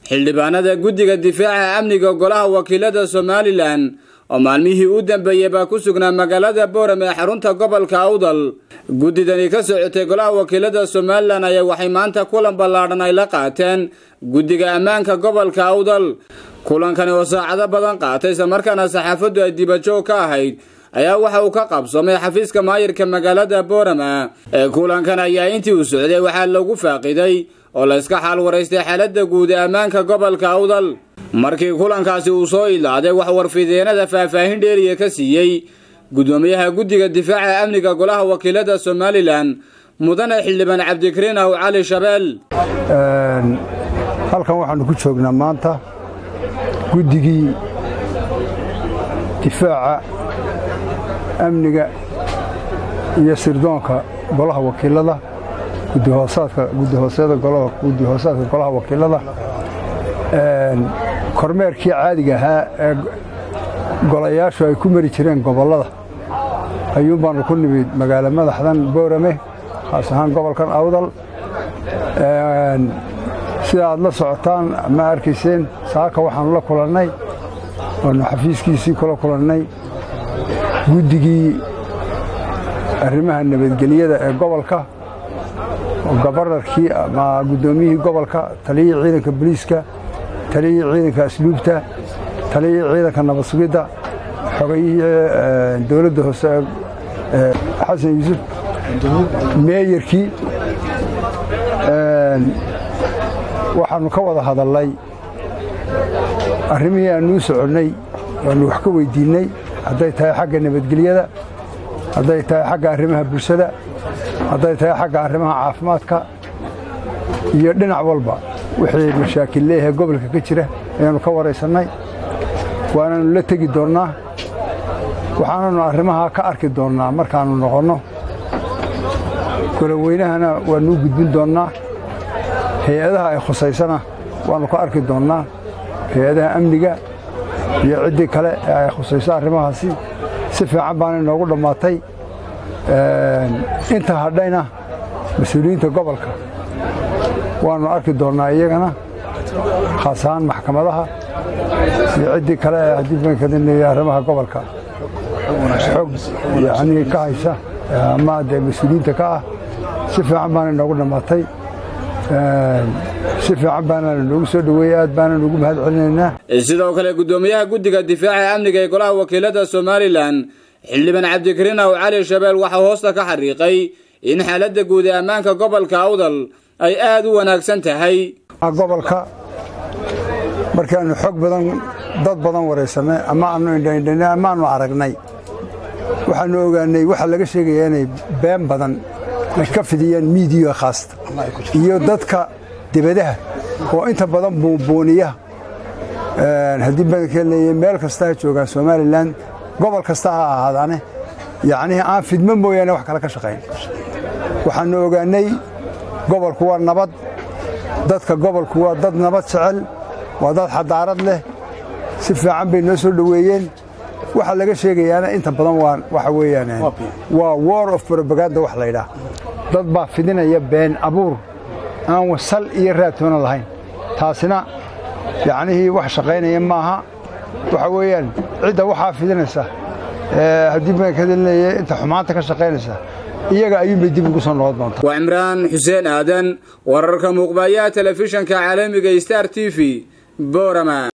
xildhibaanada guddiga difaaca amniga golaha wakiilada somalilan oo maalmihii u dambeeyey baa ku sugnaa magaalada boorame ee xarunta gobolka awdal guddidani ka socotay golaha wakiilada somalilan ayaa waxay maanta kulan ballaadhan ay la qaateen guddiga ammaanka gobolka awdal kulankani oo saacado badan qaatay islamarkaana saxaafaddu ay dibajoog ka ahayd ayaa waxa uu ka qabsoomay xafiiska maayirka magaalada boorama ee kulankan ayaa intii uu socday waxaa lagu faaqiday oo la iska xaal waraystay xaaladda guud ee ammaanka gobolka awdal markii kulankaasi uu soo ilaaday wax warfideenada faahfaahin dheeriya ka siiyey guddoomiyaha guddiga difaaca amniga golaha wakiilada somalilan mudane xildhibaan cabdikariin aw cali shabeel halkan waxaannu ku joognaa maanta guddigii difaaca amniga iyo sirdoonka golaha wakiilada gudihoosaadka golaha wakiilada kormeerkii caadiga ahaa ee golayaashu ay ku mari jireen gobollada ayuun baannu ku nimid magaalo madaxdan boorame khaas ahaan gobolkan awdal sida aad la socotaan ma arkayseen saaka waxaannu la kulannay waannu xafiiskiisii kula kulannay guddigii arrimaha nabadgelyada ee gobolka gobarnarkii ama guddoomiyihii gobolka taliyihii ciidanka boliiska taliyihii ciidanka asluubta taliyihii ciidanka nabad sugidda xogayihii dowladda hoose xasan yuusuf meeyarkii waxaannu ka wada hadallay arrimihii aannuu soconnay waannu wax ka weyddiinnay hadday tahay xagga nabadgelyada hadday tahay xagga arrimaha bulshada hadday tahay xagga arrimaha caafimaadka iyo dhinac walba wixii mashaakil leeyahay gobolka ka jira ayaannu ka waraysannay waananu la tegi doonnaa waxaananu arrimaha ka arki doonnaa markaannu noqonno golaweynahana waannuu gudbin doonnaa hay-adaha ay khusaysana waannu ka arki doonnaa hay-adaha amniga iyo ciddii kale ee ay khusayso arrimahaasi si fiican baana inoogu dhammaatay inta hadhayna mas-uuliyiinta gobolka waannu arki doonnaa iyagana khaas ahaan maxkamadaha iyo ciddii kale ee haddii bankadinaya arrimaha gobolka xog yacnii ka haysa ama dee mas-uuliyiinta ka ah si fiican baana inoogu dhammaatay si fiican baana noogu soo dhoweeyey aad baana noogu mahad celinaynaa sidoo kale guddoomiyaha guddiga difaaca amniga ee golaha wakiilada somalilan xildhibaan cabdikariin aw cali shabeel waxaa hoosta ka xariiqay in xaaladda guud ee ammaanka gobolka awdal ay aad u wanaagsan tahay gobolka markaannu xog badan dad badan waraysannay ama aannu indhaindhanay ama aannu aragnay waxaannu ogaannay waxaa laga sheegayaa inay been badan ay ka fidiyaan miidiya khaasta iyo dadka debadaha oo inta badan buunbuuniya haddii badankeelnay meel kasta ha joogaan somalilan gobol kasta ha ahaadaane yacnii aan fidmo mooyaane wax kale ka shaqayn waxaannu ogaannay gobolku waa nabad dadka gobolku waa dad nabad jecel waa dad xadaarad leh si fiican bay noo soo dhoweeyeen waxa laga sheegayaana inta badan waa waxa weeyaan waa war of brobaganda wax laydhaah dad baa fidinaya been abuur aan wasal iyo raadtoona lahayn taasina yacnihii wax shaqaynaya maaha waxa weeyaan cidda waxaa fidinaysa haddii bankadinaya inta xumaanta ka shaqaynaysa iyaga ayuunbay dib ugu soo noqon doontaa waa cimraan xuseen aadan wararka muuqbayaha telefishanka caalamiga star t v boorama